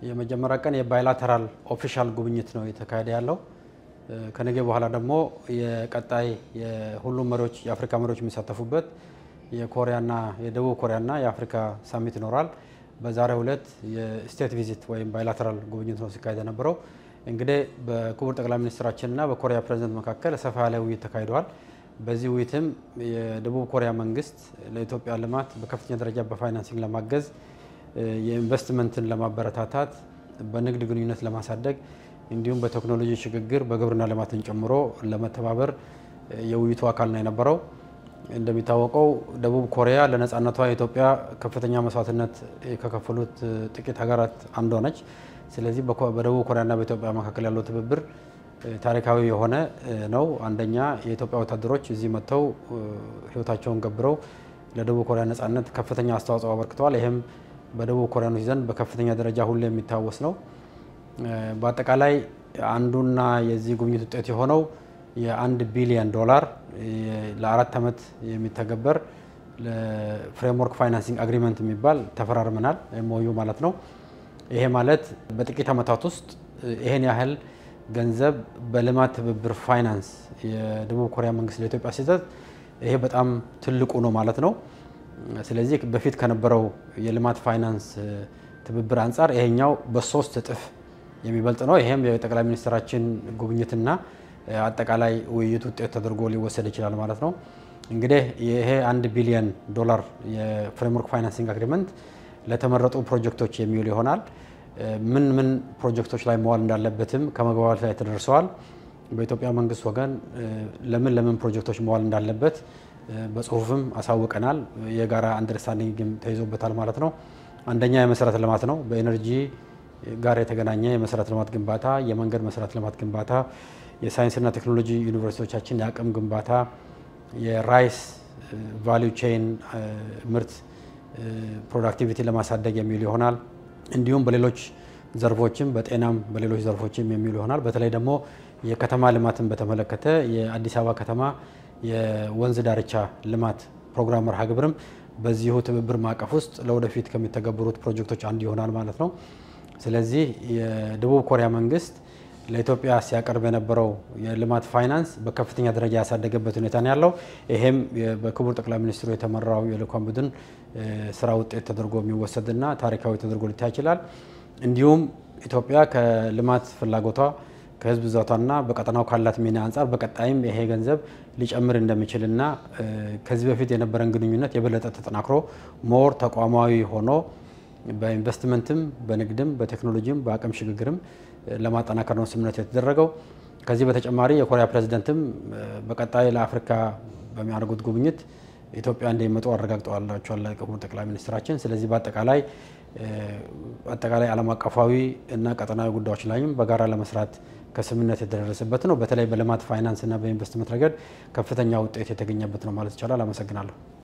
የመጀመሪያ ቀን የባይላተራል ኦፊሻል ጉብኝት ነው የተካሄደ ያለው። ከነገ በኋላ ደግሞ የቀጣይ የሁሉም መሪዎች የአፍሪካ መሪዎች የሚሳተፉበት የኮሪያና የደቡብ ኮሪያና የአፍሪካ ሳሚት ይኖራል። በዛሬው ዕለት የስቴት ቪዚት ወይም ባይላተራል ጉብኝት ነው ሲካሄድ የነበረው። እንግዲህ በክቡር ጠቅላይ ሚኒስትራችንና በኮሪያ ፕሬዚደንት መካከል ሰፋ ያለ ውይይት ተካሂደዋል። በዚህ ውይይትም የደቡብ ኮሪያ መንግስት ለኢትዮጵያ ልማት በከፍተኛ ደረጃ በፋይናንሲንግ ለማገዝ የኢንቨስትመንትን ለማበረታታት በንግድ ግንኙነት ለማሳደግ እንዲሁም በቴክኖሎጂ ሽግግር በግብርና ልማትን ጨምሮ ለመተባበር የውይይቱ አካል ነው የነበረው። እንደሚታወቀው ደቡብ ኮሪያ ለነጻነቷ ኢትዮጵያ ከፍተኛ መስዋዕትነት ከከፈሉት ጥቂት ሀገራት አንዷ ነች። ስለዚህ በደቡብ ኮሪያና በኢትዮጵያ መካከል ያለው ትብብር ታሪካዊ የሆነ ነው። አንደኛ የኢትዮጵያ ወታደሮች እዚህ መጥተው ሕይወታቸውን ገብረው ለደቡብ ኮሪያ ነጻነት ከፍተኛ አስተዋጽኦ አበርክተዋል። ይህም በደቡብ ኮሪያኖች ዘንድ በከፍተኛ ደረጃ ሁሌ የሚታወስ ነው። በአጠቃላይ አንዱና የዚህ ጉብኝት ውጤት የሆነው የአንድ ቢሊዮን ዶላር ለአራት ዓመት የሚተገበር ለፍሬምወርክ ፋይናንሲንግ አግሪመንት የሚባል ተፈራርመናል። ሞዩ ማለት ነው። ይሄ ማለት በጥቂት ዓመታት ውስጥ ይሄን ያህል ገንዘብ በልማት ትብብር ፋይናንስ የደቡብ ኮሪያ መንግስት ለኢትዮጵያ ሲሰጥ ይሄ በጣም ትልቁ ነው ማለት ነው። ስለዚህ በፊት ከነበረው የልማት ፋይናንስ ትብብር አንጻር ይሄኛው በሶስት እጥፍ የሚበልጥ ነው። ይሄም የጠቅላይ ሚኒስትራችን ጉብኝትና አጠቃላይ ውይይት ውጤት ተደርጎ ሊወሰድ ይችላል ማለት ነው። እንግዲህ ይሄ አንድ ቢሊዮን ዶላር የፍሬምወርክ ፋይናንሲንግ አግሪመንት ለተመረጡ ፕሮጀክቶች የሚውል ይሆናል። ምን ምን ፕሮጀክቶች ላይ መዋል እንዳለበትም ከመግባባት ላይ ተደርሰዋል። በኢትዮጵያ መንግስት ወገን ለምን ለምን ፕሮጀክቶች መዋል እንዳለበት በጽሁፍም አሳውቀናል። የጋራ አንደርስታንዲንግም ተይዞበታል ማለት ነው። አንደኛ የመሰረተ ልማት ነው። በኤነርጂ ጋር የተገናኘ የመሰረተ ልማት ግንባታ፣ የመንገድ መሰረተ ልማት ግንባታ፣ የሳይንስና ቴክኖሎጂ ዩኒቨርሲቲዎቻችን የአቅም ግንባታ፣ የራይስ ቫሊዩ ቼይን ምርት ፕሮዳክቲቪቲ ለማሳደግ የሚውል ይሆናል። እንዲሁም በሌሎች ዘርፎችም በጤናም በሌሎች ዘርፎችም የሚውል ይሆናል። በተለይ ደግሞ የከተማ ልማትን በተመለከተ የአዲስ አበባ ከተማ የወንዝ ዳርቻ ልማት ፕሮግራም መርሃ ግብርም በዚሁ ትብብር ማዕቀፍ ውስጥ ለወደፊት ከሚተገበሩት ፕሮጀክቶች አንዱ ይሆናል ማለት ነው። ስለዚህ የደቡብ ኮሪያ መንግስት ለኢትዮጵያ ሲያቀርብ የነበረው የልማት ፋይናንስ በከፍተኛ ደረጃ ያሳደገበት ሁኔታ ነው ያለው። ይሄም በክቡር ጠቅላይ ሚኒስትሩ የተመራው የልዑካን ቡድን ስራ ውጤት ተደርጎ የሚወሰድና ታሪካዊ ተደርጎ ሊታይ ይችላል። እንዲሁም ኢትዮጵያ ከልማት ፍላጎቷ ከህዝብ ብዛቷና በቀጠናው ካላት ሚና አንጻር በቀጣይም ይሄ ገንዘብ ሊጨምር እንደሚችልና ከዚህ በፊት የነበረን ግንኙነት የበለጠ ተጠናክሮ ሞር ተቋማዊ ሆኖ በኢንቨስትመንትም በንግድም በቴክኖሎጂም በአቅም ሽግግርም ለማጠናከር ነው ስምምነት የተደረገው። ከዚህ በተጨማሪ የኮሪያ ፕሬዚደንትም በቀጣይ ለአፍሪካ በሚያደርጉት ጉብኝት ኢትዮጵያ እንደሚመጡ አረጋግጠዋላቸዋል ክቡር ጠቅላይ ሚኒስትራችን። ስለዚህ በአጠቃላይ አጠቃላይ ዓለም አቀፋዊ እና ቀጠናዊ ጉዳዮች ላይም በጋራ ለመስራት ከስምምነት የተደረሰበት ነው። በተለይ በልማት ፋይናንስ እና በኢንቨስትመንት ረገድ ከፍተኛ ውጤት የተገኘበት ነው ማለት ይቻላል። አመሰግናለሁ።